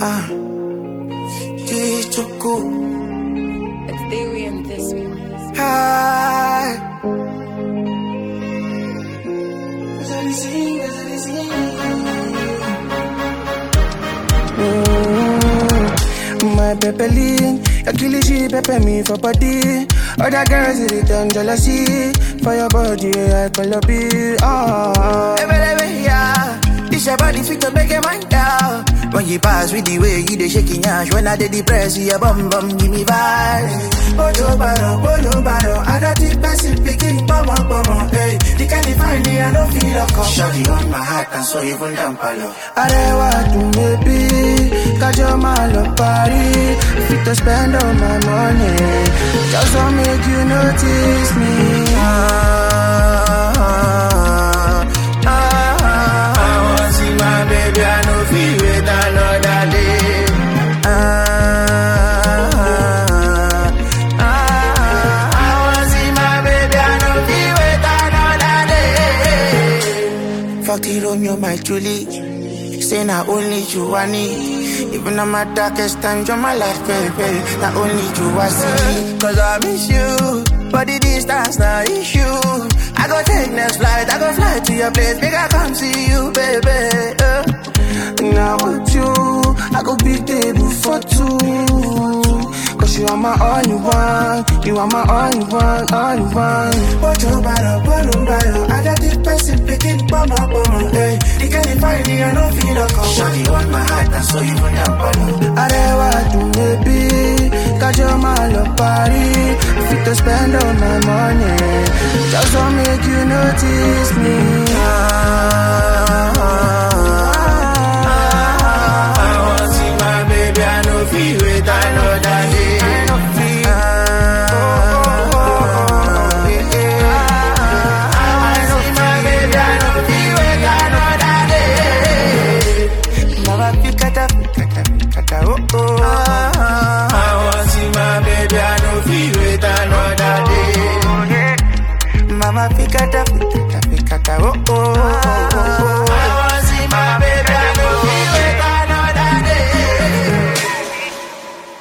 Ah, Kichuku. It's theory and this one. Hi. Mm, My pepeline, your killie she pepper me for body. Other girls it return jealousy for your body. I call up it. Oh, hey, baby, yeah. This your body fit to make a mind down. When you pass with the way you dey shaking ash, when I dey depressed, you bum bum give me vibes. Bolo baro, bolo baro, I don't think person picking pomo pomo. Hey, the kind of find me, I don't feel a call. Shawty on my heart and so even down palo. Arewa to maybe, kajo malo party. Fit to spend all my money, just to make you notice me. Ah, ah, ah, ah. I want see my baby, I know feel wait another day. Ah, ah, ah, ah. I want see my baby, I know feel wait another day. Fuck it, Romeo, my Julie. Say not only you I need. Even on my darkest times, you're my life, baby. Not only you I see. Cause I miss you. But the distance not issue. I go take next flight, I go fly to your place. Make I come see you, baby. Uh. Now with you, I go big table for two. Cause you are my only one, you are my only one, only one. What you bottle, bottle, bottle. I got this person picking bomb up on hey. The girl you find me, I don't feel a call. Shawty on my heart, and so you run down follow. I never do maybe, cause you're my love party. Fit to spend all my money, just to make you notice me. Ah, ah, ah, I want see my baby, I know feel wait, I know that day. Mama fikata fikata fikata oh oh oh oh